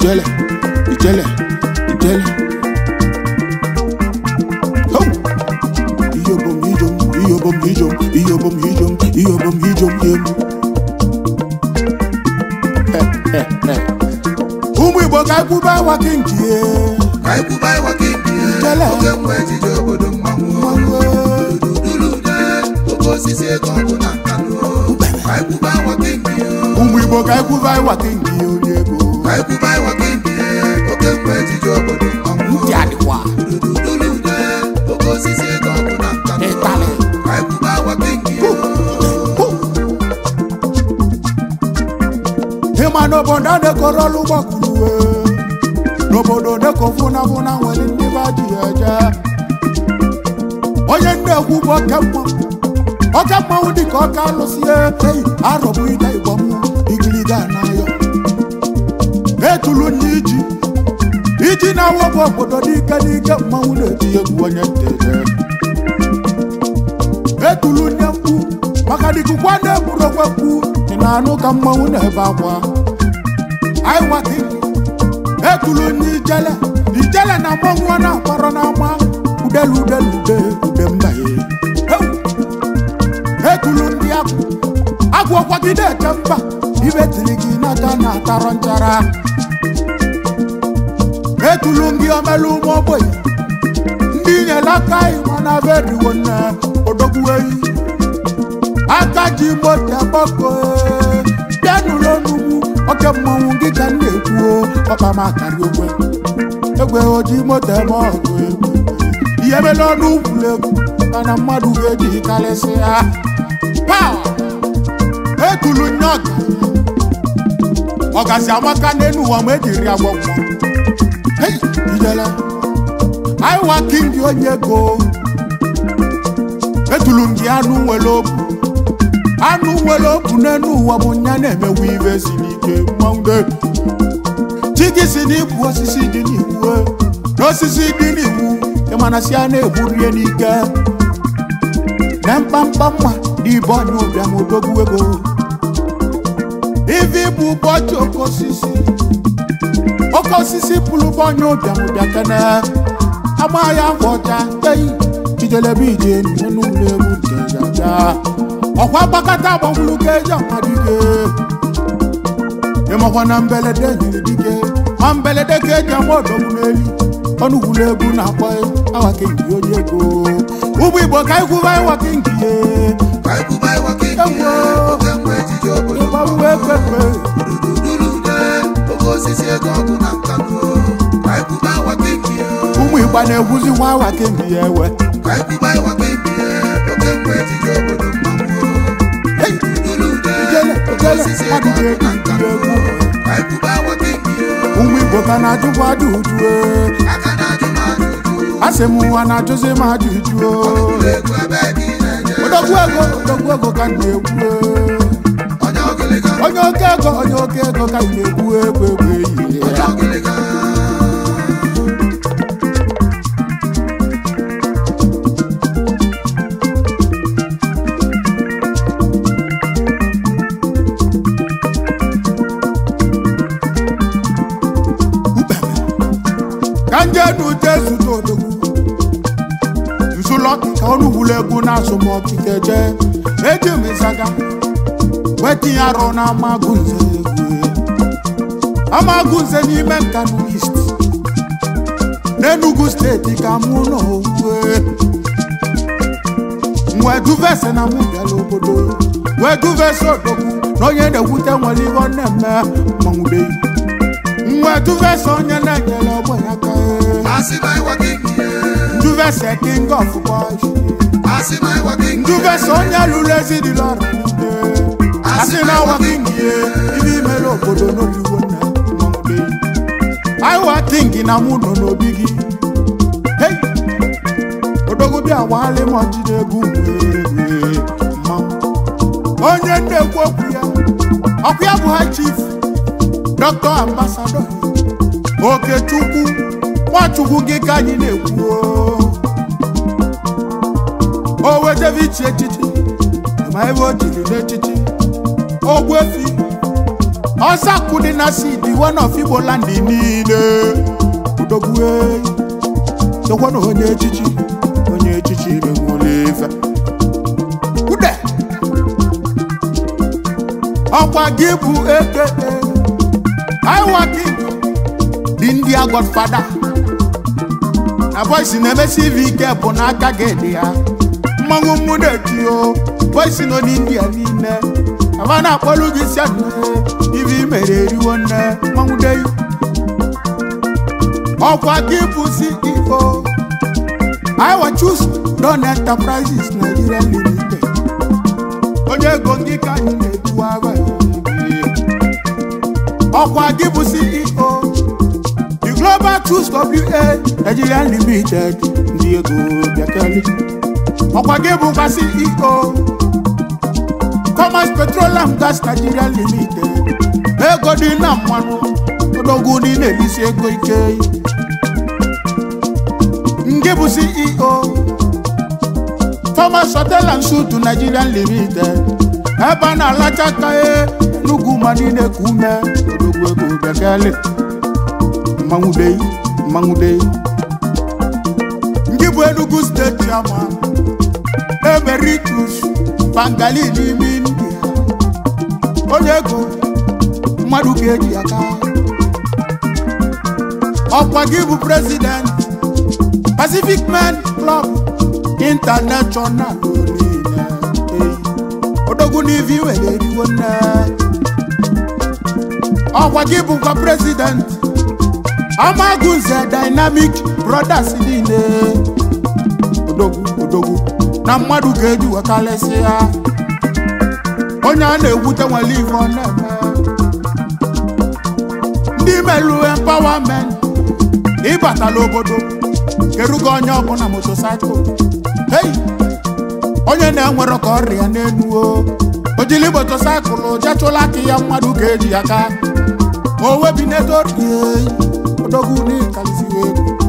ijele ijele ijele Ho! iyobom ijom iyobom ijom iyobom ijom iyobom ijom yem ụmụ igbo ka ekwube awa gị nkie ka anyị kwuba ịwa ka ibi Jele. oge mgbe ejije obodo mmanwụ dudulude oke osisi ego ọ bụ na nkanụ ka anyị kwuba ịwa ka ibi ụmụ igbo ka ekwube awa gị nkie onye ego ka anyị kwuba ịwa ka ibi oge mgbe ejije obodo mmanwụ ntị adịkwa dudulude oke osisi ego ọ bụ na nkanụ ịtalị ka anyị kwuba ịwa ka ibi ịma n'obodo adekọrọ ọlụ gbakwuruwe n'obodo dekọfụnafụna nwere ndị ba ji eje onye nnekwu bụ oke mmanwụ oke mmanwụ dịka ọka alụsie eyi arọbụ ide igbo mmụ igiliga n'ayọ etulu ndị iji iji na-awọbụ obodo n'ike n'ike mmanwụ na-eti egwu onye nteze etulu nne mkpu maka dịkụkwa na-egburu okwe mkpu ị na-anụ ka mmanwụ na-ebe akwa aiwaki etulu ndị ijele ijele na mmanwụ a na-akpọrọ n'ama udelu udelu ude ude mbaye etulu ndị agwụ agwụ ọkwagide eche mba ibe tiri gị n'aka na-atarọ nchara etulu gị omelu ụmụ ogbenye ndị nyere aka ịma na be eriwo nne odogwu eyi aka ji moto agbako bịanụrụ onugbu oke mmanwụ gị ka m na-ekwu ọba m akarị ogwe egwe oji moto eme ọgụ egwu ihe mele ọnụ ukwuru egwu mana mmadụ ga-eji karịsị ya pawa ekulu nye ọga ọgazi amaka n'elu ụwa ma ejiri agwọ mmụọ hei ijele aiwa kingi onye ego etulu m gị anụ nwere obu anụ nwere obu n'elu ụwa bụ nya na-emewu ibe si n'ike mmanwụ chi gị si n'ikwu osisi dị n'iwu n'osisi dị n'iwu ịmana si a na-egbu rie n'ike na mkpamkpa mma n'ibe ọnya ụbịam odogwu ego ivi bụ ụbọchị oke osisi oke osisi pụrụ bụ ọnya ụbịam ụbịa kene agba ya afọ ọcha eyi ijelebe ije n'elu ụlọ egwu nke jaja ọkwa gbakọta gbanwuru ka eji amadike ịmakwa na mbelede nyere dike ma mbelede ka eji ama ọdọgwu n'elu ọnụ gwuru egwu na-akpọ awa kenki onye ego ụmụ igbo ka ikwuba ịwa kenki ye ka anyị kwuba ịwa ka ibi Ewo. oge mgbe ejije obodo ịgbanwe ekpekpe dudulude oke osisi ego ọ bụ na nkanụ ka anyị kwuba ịwa ka ibi ụmụ igba na-egwuzi nwa awa kenki ya ewe ka anyị kwuba ịwa ka ibi oge mgbe ejije obodo mmanwụ Hey! dudulude Ijele, oke ijele, osisi ego ọ bụ na nkanụ egwu. ka anyị kwuba ịwa ka ibi ụmụ igbo ka na-ajụkwa ajụjụ aka na-ajụ m ajụjụ asị m nwa na-ajụzi m ajụjụ ụlọ egwu ebe gị na-eje odogwu ego odogwu ego ka m na-ekwu onye ọgịlịga onye oke ego onye oke ego ka m na-ekwu egwu egwu ehihie onye ọgịlịga ka nje n'ute zụta odogwu nzụlọkị ka ọnụ wulu egwu na-asụ m ọkike jee eji m ịzaga wetinye arụ na amagụnze egwu amagụnze n'ime nkanu ist n'enugu steeti ka mụ nọ owuwe wee duvese na mụ bịara obodo wee duvese odogwu na onye na-ewute nwere ihe ọ na-eme mmanwụbeghị wee duvese onye na-enyere ogbenye aka asị na ịwa ka ibi duvese king of boys asị na ịwa ka ibi duvese onye lụrụ ezi dị lọrọ niile asị na awa king ye ibe imere obodo n'oliwo nna mmanwụbeghị aiwa king na mụ nọ n'obi gị hei odogwu bịa waalị m ọjị na-egwu wee mmanwụ onye na-ekwu okwu ya ọkụ ya bụ ha chief dọkịta ambasadọ okechukwu nwachukwu gị ka anyị na-ekwu o. o wetebe ichi echichi ma ebe o jiri n'echichi ogbu efi ọsakụ dị na sidi one of igbo land niile udogwue dokwana onye echichi onye echichi menwere ife ude ọkwa gị bụ eke iwa king dị ndị a godfada na boisi na-emesi ive ike bụ n'aka gị dị ya mmanwụ mmụ na-etio boisi nọ n'india niile aba na-akpọlụ gị si anụ ive imere eriwo nne mmanwụ dei ọkwa gị bụ ceo iwa chus don enterprises nigeria limited onye ego gị ka anyị na-edu agha ọkwa gị bụ ceo the global tools wa nigeria limited ndị ego bịakeli ọkwa gị bụkwa ceo commerce petroleum gas nigeria limited ego dị na mmanụ odogwu dị na-elisi ego ike nke bụ ceo thomas hotel and suit nigeria limited ebe a na-alacha aka n'ugwu ma niile ka ume odogwu ego bịakeli mmanwụ dei mmanwụ dei ndị bụ enugu steeti ama emeritus bangali n'ime india onye ego mmadụ ka eji aka ọkwa gị bụ president pacific men club international niile odogwu n'ivi were eriwo nne ọkwa gị bụkwa president amagunze dynamic brothers niile odogwu odogwu na mmadụ ga-eji wekalịsị ya onye a na-ewute nwere ife ọ na-eme ndị melu empowerment ịbatala obodo kerugo onye ọbụla motosaịkụl hei onye na-enwero ka ọrịa n'enuo ojili motosaịkụl jachụla aka ya mmadụ ga-eji ya ka o webinedorie odogwu n'ịkaliziwe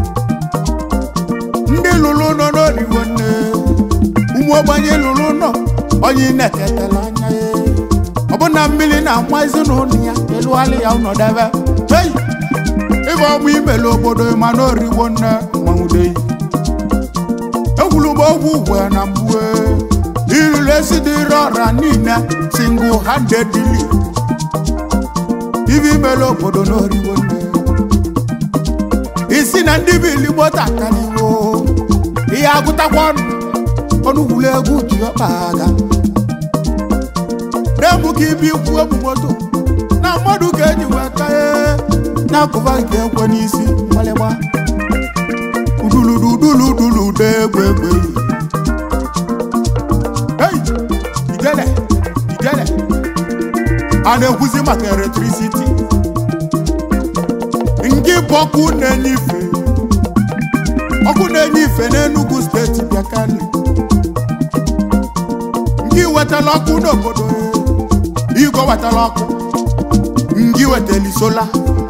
ndị lụrụ nọ n'oriwo nne ụmụ ogbenye lụrụ nọ onye na-eketela anya ya ọbụna mmiri na-ama ezinụlọ ya elụgharị ya ụnọdebe hei ịba ọmụ imele obodo ma n'oriwo nne mmanwụdeyi egwulugbo ogwu ugwe na mgbue irire esi dịrị ọra niile single handedly ibe imele obodo n'oriwo nne isi na ndị bi iligbo takariwo ihe agụtakwa ọnụ ọnụgwulu egwu ji ọkpa aga na-emu ka ibi ikwu emu moto na mmadụ ga-eji weta na-akụba nke ekwe n'isi mgbalịgba udulududuludulude egbe egbe ei ijele ijele a na-ekwuzi maka eletrisiti nke bụ ọkụ na-enye ife ọkụ na-enye ife n'Enugu steeti bịakali nke wetala ọkụ n'obodo igwe wetala ọkụ nke wetali sola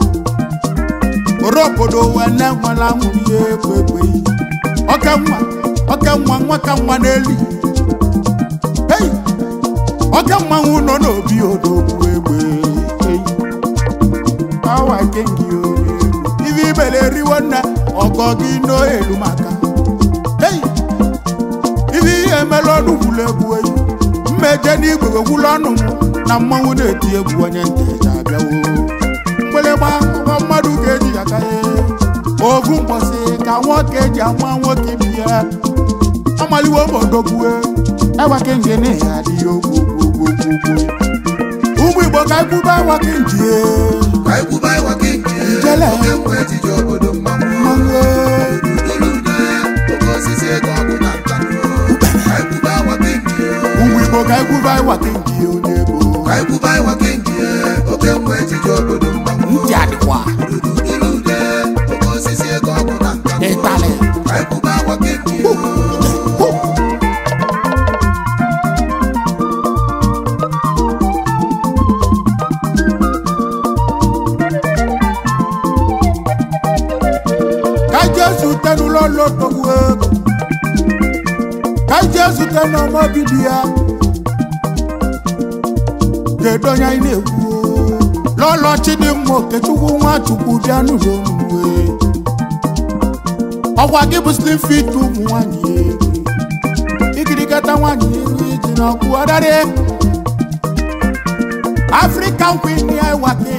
oro obodo wee na-enwela nwụrụ ihe egbe egbe ọka nwa ọka nwa nwa ka nwa n'elu hei ọka mmanwụ nọ n'obi odogwu egbe ei awa kengi onye ife ibele eriwo nna ọgọ gị n'elu maka hei ife ihe emela ọnụ gwulu egwu eyi mmeje n'igwe gwegwulu ọnụ m na mmanwụ na-eti egwu onye nteja abịawo mgbịlịgba nwa mmadụ ga-eji ya ka ovu mgbọsị ka nwoke ji ama nwoke bi ya amaliwo ma odogbue ewake ngene ya adịghị ogwu ogwu ogwu ogwu ụmụ igbo ka ekwube ewake njie ka ikwuba ịwa gị nke Ijele. oke mgbe ejije obodo mmanwụ mmanwụ Udulude, oke osisi ego ọgụ na nkanụ ka ikwuba ịwa gị nke ụmụ igbo ka ekwube ewake njie onye ego ka ikwuba ịwa gị nke oke mgbe ejije obodo mmanwụ ntị adịkwa Udulude, oke osisi ego ọgụ na nkanụ ịtalị ka ikwuba ịwa gị nke ka jesu tenụlọ lotogbu ego ka jesu tenọmọbidi ya kedu onye anyị na-ekwu lọlọ chidimma okechukwu nwachukwu bịa n'ụlọ omume ọkwa gị bụ slim fit ụmụ nwanyị igirigata nwanyị ihu iji n'ọkụ ọdarị african queen ya wake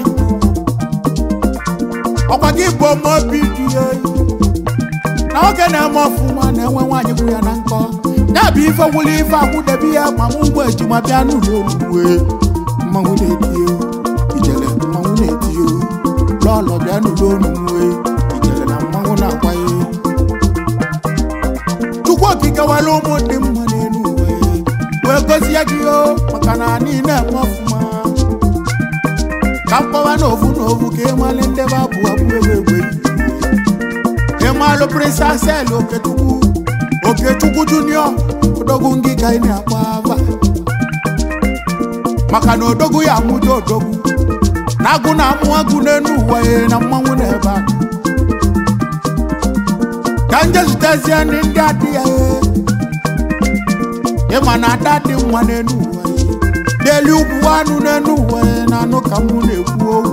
ọkwa gị bụ omobi dị oyi na nwoke na-eme ọfụma na-enwe nwaanyị bụ ya na nkọ ya bụ ife wuli ife akwụdebe ya ma mụ ngwa ejima bịa n'ụlọ omume mmanwụ na-eti ijele mmanwụ na-eti lọlọ bịa n'ụlọ omume ijele na mmanwụ na-akwa ya chukwu okike wara ụmụ dị mma n'elu uwe wee gozie gị o maka na anyị na-eme ọfụma ka mkpọwa na ofu na ofu ka ịmalị ndebe abụ abụ egbe egbe ịmalụ prinsasel okechukwu okechukwu junior odogwu ngịga ị na-akpọ ava maka na odogwu ya amụja odogwu na agụ na amụ agụ n'elu ụwa ya na mmanwụ na ebe a ka nje zụtezie ndị ndị adị ya ịma na ada dị mma n'elu ụwa ya n'elu ugwu anụ n'elu ụwa ya na anụ ka mụ na-ekwu okwu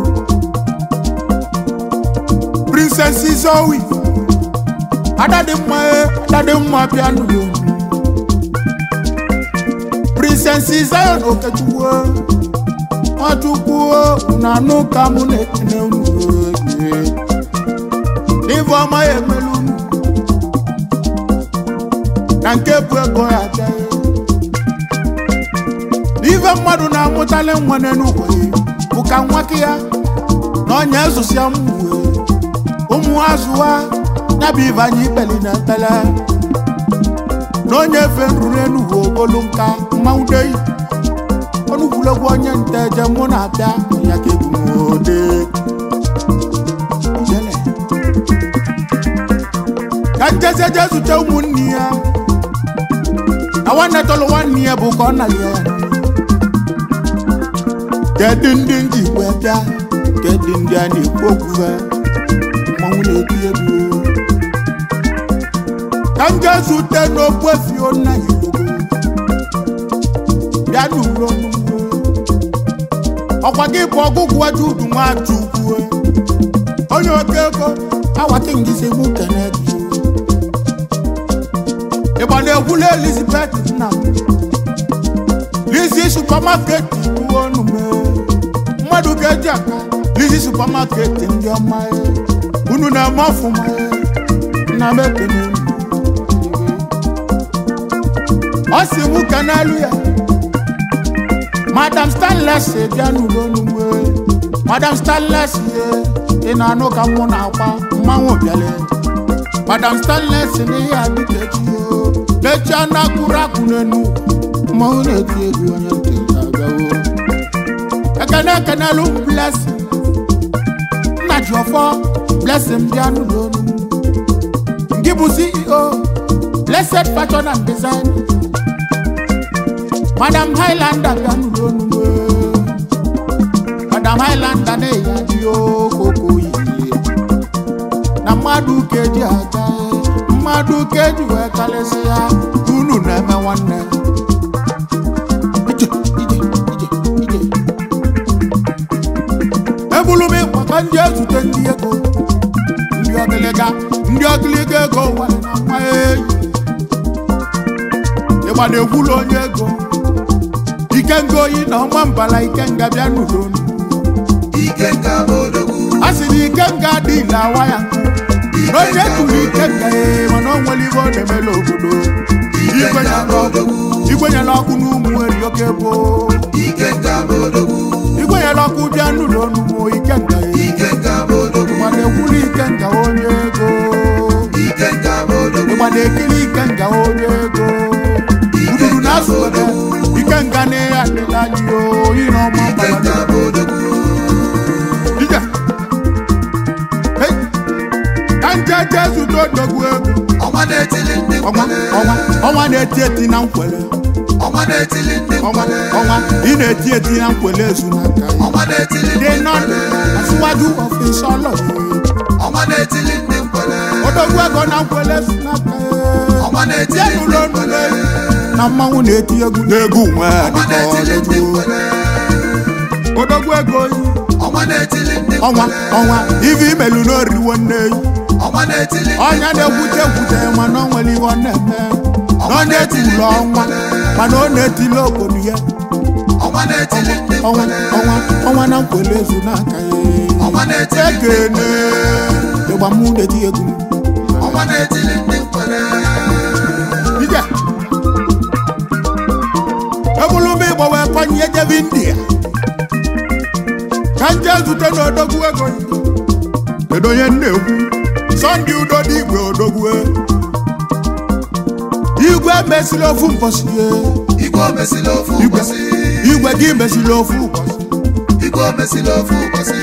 princess Zoe ada dị mma ya ada dị mma bịa n'ụlọ princess Zion Okechukwu Nwachukwu na anụ ka mụ na-ekene unu n'ife ọma ya emelu unu na nke bụ ego ya abịaghị n'ife mmadụ na-amụtali nwa n'enugwu bụ ka nwake ya na ọnya ezosia mmụwe ụmụ azụwa ya bụ ife anyị ikpeli na ekpele na onye efe nruru enugwu ogolu nka mmanwụ deyi ọnụkwulegwu onye nte je mụ na-abịa ya ka ebumode Ijele. ka njeze je zute ụmụnne ya na nwanne tọlụ nwanne ya bụ ka ọ nalie ya kedu ndị nji wee bịa kedu ndị a na-ekwu okwu ha mmanwụ na-eti egwu ka m jee zute n'okwu efio nna ya ilogo bịa n'uro ọkwa gị bụ ọgụgụ aja udu nwachukwu onye oke ego awata ngisi mụ kene gị ịgba na-egwula elizabeth nna m lizi supamaket bụ ọnụ mee mmadụ ga-eji aka lizi supamaket ndị ọma ya unu na-eme ọfụma ya nna m ekene unu. ọ si mụ ka n'elu ya madam stanles bịa n'ụlọ onugbu madam stanles ye ị na-anụ ka mụ na-akwa mmanwụ bịale madam stanles n'ihe adịka echi mechi anụ akụrụ akụ n'enu mmanwụ na-eti egwu onye ntị na-abịawo ekene ekenelu m blessing nna ji ọfọ blessing bịa n'ụlọ onugbu ngị bụ ceo blessed fashion and design madam highlander bịa n'ụlọ onugbu madam highlander na-eyi adị okoko yi na mmadụ ka eji aga mmadụ ka eji wee karịsị ya unu na-eme nwanne Ije, ije, ije, ije. ebulu m ịkwa ka ndị ezute ndị ego ndị ọgịlịga ndị ọgịlịga ego nwere na nwa eyi ịgba na-egwulu onye ego ikenga oyi na ọnwa mbala ikenga bịa n'udo Ikenga odogwu a sị na ikenga dị ile awa ya na onye tụrụ ikenga ya mana o nwere ibe ọ na-emela obodo igwe Ikenga nyela ọkụ odogwu igwe nyela ọkụ n'ụmụ eri oke bụ Ikenga odogwu igwe nyela ọkụ bịa n'ụlọ n'ụmụ ikenga ya Ikenga odogwu mana ekwuru ikenga onye ego Ikenga odogwu ịgba na-ekiri ikenga onye ego uduru na-asụ ebe ikenga na ya adịla anyị oyi na ọma Ikenga mgbala odogwu Ije. Hey. ka nje je zụta odogwu ego ọnwa na-etili ndị ọnwa nkwele ọnwa ọnwa na-eti eti na nkwele ọnwa na-etili ndị ọnwa nkwele ọnwa ị na-eti eti na nkwele ezu n'aka ya ọnwa na-etili ndị dị nọ nkwele asịwaju ọfịs ọlọ ọnwa na-etili ndị nkwele odogwu ego na nkwele ezu n'aka ya ọnwa na-etili tie ndị n'ụlọ nkwele nule na mmanwụ na-eti egwu n'egwu nwe ọnwa na-etili ndị nkwele odogwu ego yi ọnwa na-etili ndị ọnwa mkpere ọnwa ife imelu n'oriwo nne yi ọnwa na-etili ndị ọnya na-ekwute ekwute mana o nwere ihe ọ na-eme na ọ na-etili ọnwa mana ọ na-etili obodo ya ọnwa na-etili ndị ọnwa mkpere ọnwa ọnwa na nkwele ezu n'aka ya ọnwa na-etili ndị ekene ịgba mụ na-eti egwu ọnwa na-etili ndị mkpere ije ebulu m ịgbawe kwanye jebe india ka nje zute n'odogwu ego kedu onye na-ekwu sọnde udo dị igwe odogwu igwe mesịrị ofu mbọsị igwe omesila ofu igwe ụbọchị igwe gị mesịrị ofu ụbọsị igwe omesila ofu ụbọchị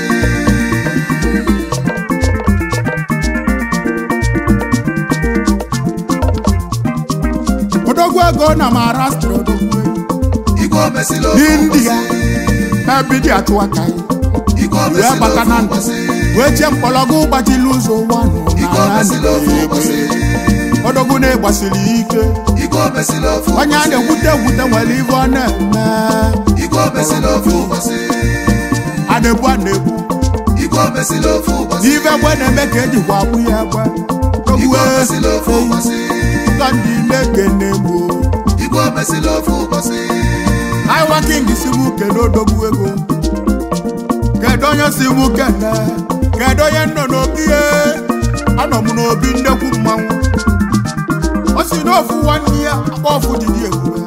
odogwu ego na maharashtra odogwu igwe omesila ofu n'india ụbọchị ebidi achụ aka ya igwe wee omesila gbata ofu na ndụ ụbọchị wee chee mkpọrọgwụ gbachiri ụzọ ụwa nọ igwe n'ala omesila ofu na-egbe ụbọchị odogwu na-egbasiri ike igwe omesila ofu onye a ụbọchị na-ekwute ekwute nwere ibe ọ na-eme igwe omesila ofu ụbọchị a na-ebu a na-ebu igwe omesila ofu ụbọchị n'ibe egbe na-eme ka ejikwa agbụ ya egbe igwe ogwe omesila ofu ụbọchị ụlọ ndị na-ekene gbo igwe omesila ofu ụbọchị aiwa king si m kene odogwu ego kedu onye si m kene kedu onye nọ n'obi ye anọ m n'obi ndekwu mmanwụ o si n'ofu nwanne ya akpa ọfụ dịdị ebube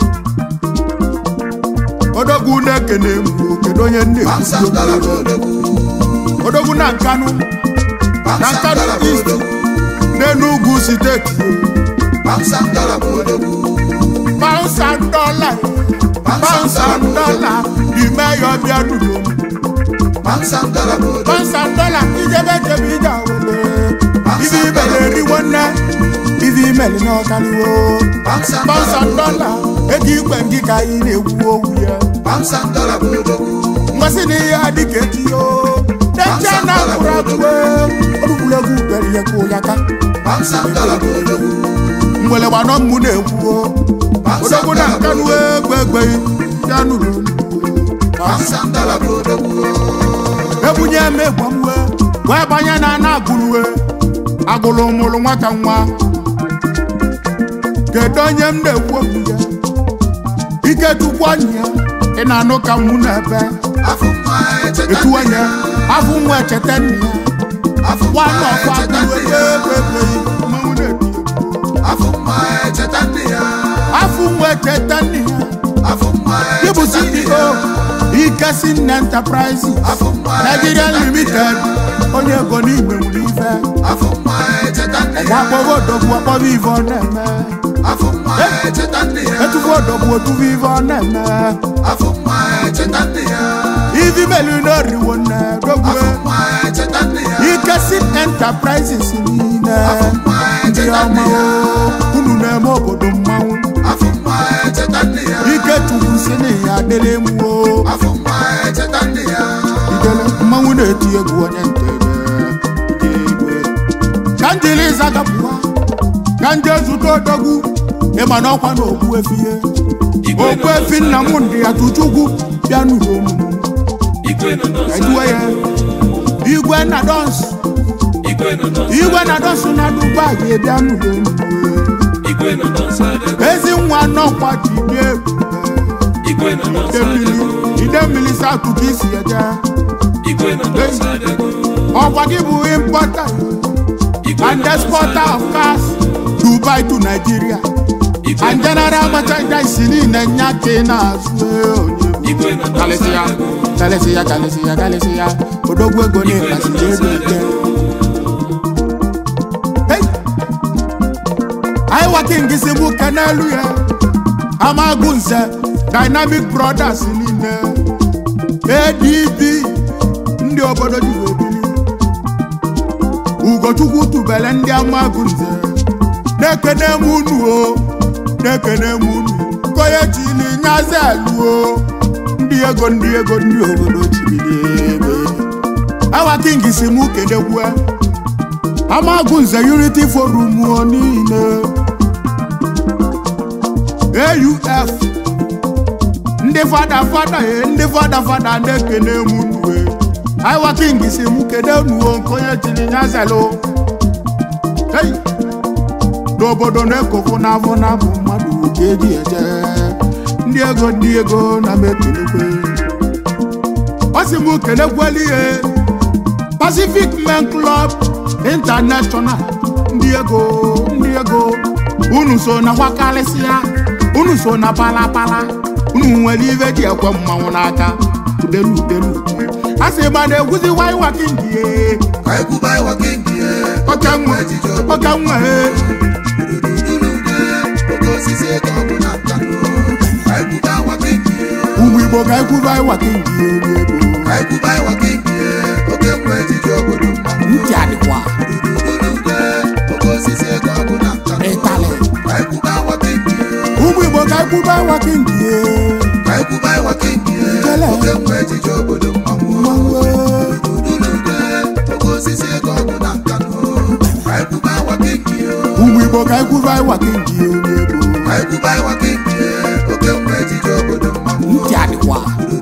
odogwu na-ekene m kedu onye Bamsam dara bụ na-ekwu odogwu odogwu na nkanụ na Bamsam nkanụ dara bụ east odogwu n'enugwu steeti Bamsam dara bụ odogwu thousand dollar thousand dollar n'ime ya ọbịa duru m Bamsam dara bụ odogwu thousand dollar ijebe jebe ije awele ibi imele eriwo nne ibi imele n'ọkaliwo Bamsam dara thousand bụ dollar odogwu ego igwe ngị ka anyị na-ekwu okwu ya Bamsam dara bụ odogwu mmasị na ihe adịka echi yo deche na akwụrụ akwụwe olugwuregwu bere ya ka ụya ka Bamsam dara bụ odogwu mgbele gbanọ mmụ na-ekwuo Bamsam odogwu na dara bụ nkanụ odogwu egbe egbe ya nụrụ Bamsam dara bụ odogwu ebunye m egwamwe wee banye na ana agụlue agụlụ mụrụ nwata nwa kedu onye m na-ekwu okwu ya ike tukwu anyị ya ị na-anụ ka mụ na-ebe afọ mma echeta etu nne onye ya afụ nwa echeta nne ya afọ mma nwanne ọkwa echeta agụlue nne ya egbe mmanwụ na-eti afọ mma echeta nne ya afụ nwa echeta nne ya afọ mma ịbụ echeta nne CEO ya ikesi nne enterprises afọ mma Nigeria echeta nne limited ya onye ego n'igbe nwere ife afọ mma echeta nne ọgwa ya akpọghị odogwu akpọghị ife ọ na-eme afọ mma echeta nne ya etufu odogwu otufu ife ọ na-eme afọ mma echeta nne ya ivi melu n'oriwo nne dogwu afọ mma echeta nne ya ikesi enterprises niile afọ mma ndị echeta ọma nne ya o, unu na-eme obodo mmanwụ afọ mma echeta nne ya ike chukwu si na ya adịrị mwo afọ mma echeta nne ya idele mmanwụ na-eti egwu onye ntere igwe ka njiri zagapụwa ka nje zute odogwu ịma na ọkwa na okwu efie okwu efi nna m ndị ya tuchukwu bịa nụrụ omume eduwe ya igwe na dọns igwe na dọns na dubai bịa nụrụ omume ezi nwa nọkwa ji dị egwu ide mmiri ide mmiri satụ ka isi eje ọkwa gị bụ importer and exporter of cars dubai to nigeria and general merchandise niile nya ka ị na-azụ eh, onye bụ. kalịsịa kalịsịa kalịsịa kalịsịa odogwu ego na-ekpasiri ego ike Hey! anyị waking si mụ kenelu ya amagụ nze dynamic brothers niile adb ndị obodo ji wee bili ugochukwu tubele ndị amagụ nze na-ekene m unu o na-ekene m unu konye chili nyazelu o ndị ego ndị ego ndị obodo chibili ebe awa king si mụ kenekwue amagụ nze unity forum o niile AUF ndị fada fada e ndị fada fada na-ekene m unu e aiwa king si mụ kedu nuo nke onye jiri nyazelu hey n'obodo na-ekofu n'afọ n'afọ mmadụ ka eji eje ndị ego ndị ego na mekelekwe ọ sị mụ kelekwela ihe pacific men club international ndị ego ndị ego unu so na gwakarịsịa unu so na palapala unu nwere ibe ji ekwe mmanwụ n'aka udelu udelu a sị ma na-egwuzi waiwa kindie ka anyị kwuba ịwa kingi ye ọka nwe ejije obodo ọka nwe dudulude oke osisi ego ọ bụ na nkanụ ka anyị kwuba ịwa kingi ye ụmụ igbo ga ekwuba iwa kindie onye ego ka anyị kwuba ịwa kingi ye oke nwe ejije obodo mmanwụ ntị adịkwa dudulude oke osisi ego ọ bụ na nkanụ ịtalị ka anyị kwuba ịwa kingi ye ụmụ igbo ga ekwuba iwa kindie ka anyị kwuba ịwa kingi ye Jele. oke nwe ejije obodo mmanwụ dudulude oke osisi ego ọ bụ na nkanụ ka anyị kwuba ịwa kingi ye ụmụ igbo ga ekwuba iwa kindie onye ego ka anyị kwuba ịwa kingi ye oke nwe ejije obodo mmanwụ ntị adịkwa